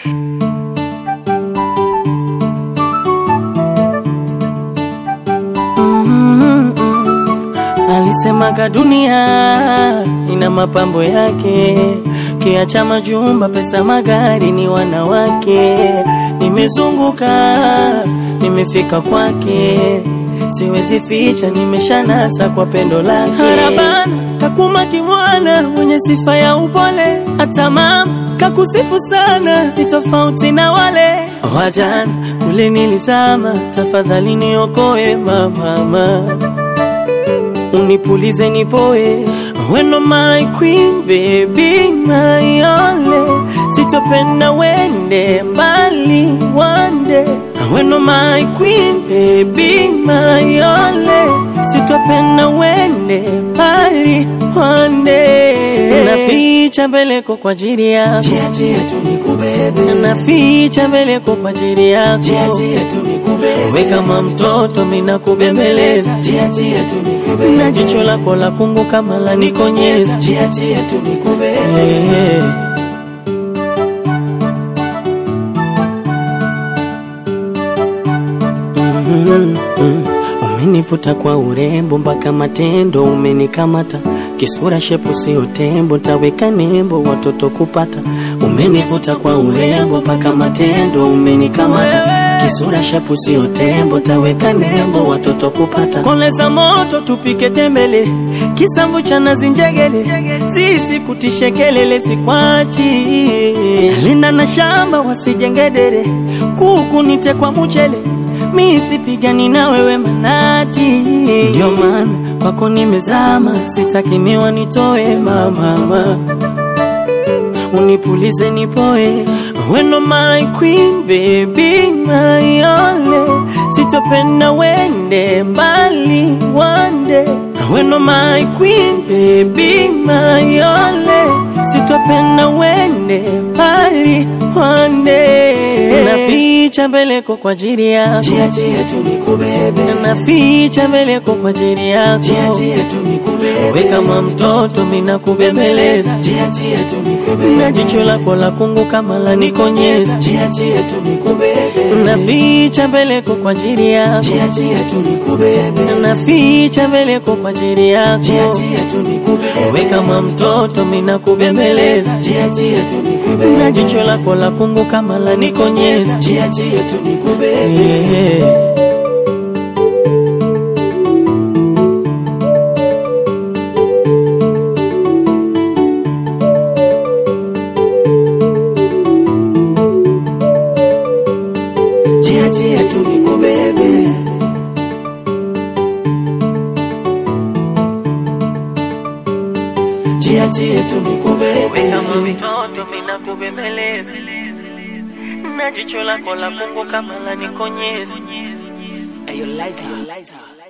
Alisemaga dunia ina mapambo yake, kiacha majumba, pesa, magari, ni wanawake. Nimezunguka, nimefika kwake, siwezi ficha, nimeshanasa kwa pendo lake. Harabana kakuma kimwana, mwenye sifa ya upole, hata mama kakusifu sana, ni tofauti na wale wajana. Kule nilizama, tafadhali niokoe mama unipulize nipoe, weno my queen baby my only, sitopenda wende mbali wande, weno my queen baby my only, sitopenda wende mbali wande, naficha mbeleko kwa ajili yako, Jia jia tu nikubebe, naficha mbeleko kwa ajili yako, jia jia tu nikubebe, we kama mtoto mina kubembeleza jia jia tu nikubebe, na jicho lako la kungu kama la nikonyeza jia jia tu nikubebe, Eh. Mhm, mhm. Umenivuta kwa urembo mpaka matendo umenikamata, kisura shepu sio tembo, taweka nembo watoto kupata. Umenivuta kwa urembo mpaka matendo umenikamata, kisura shepu sio tembo, taweka nembo watoto kupata. Koleza moto tupike tembele, kisamvu cha nazi njegele, sisi kutishe kelele sikwachi, linda na shamba wasijengedere, kuku nite kwa mchele mi sipigani na wewe manati, ndio maana kwako nimezama, sitaki miwa nitoe mama, unipulize nipoe, weno my queen baby my only, sitopenda wende mbali wande, weno my queen baby my only, sitopenda wende mbali wande, naficha mbeleko kwa ajili yako jia jia tu nikubebe, naficha mbeleko kwa ajili yako, jia jia tu nikubebe, we kama mtoto mina kubembeleza, jia jia tu nikubebe, na jicho lako la kungu kama la nikonyeza, jia jia tu nikubebe, naficha mbeleko kwa ajili yako, jia jia tu nikubebe, naficha mbeleko kwa ajili yako, jia jia tu nikubebe, we kama mtoto mina kubembeleza, jia jia tu nikubebe, na jicho lako la kungu kama la nikonyeza, jia jia tu nikubebe, yeah. jia jia tu nikubebe. Jia jia tu nikubebe, kama mtoto mina kubembeleza, na jicho lako la kungu kama la nikonyeza. Ayo, Liza, Liza.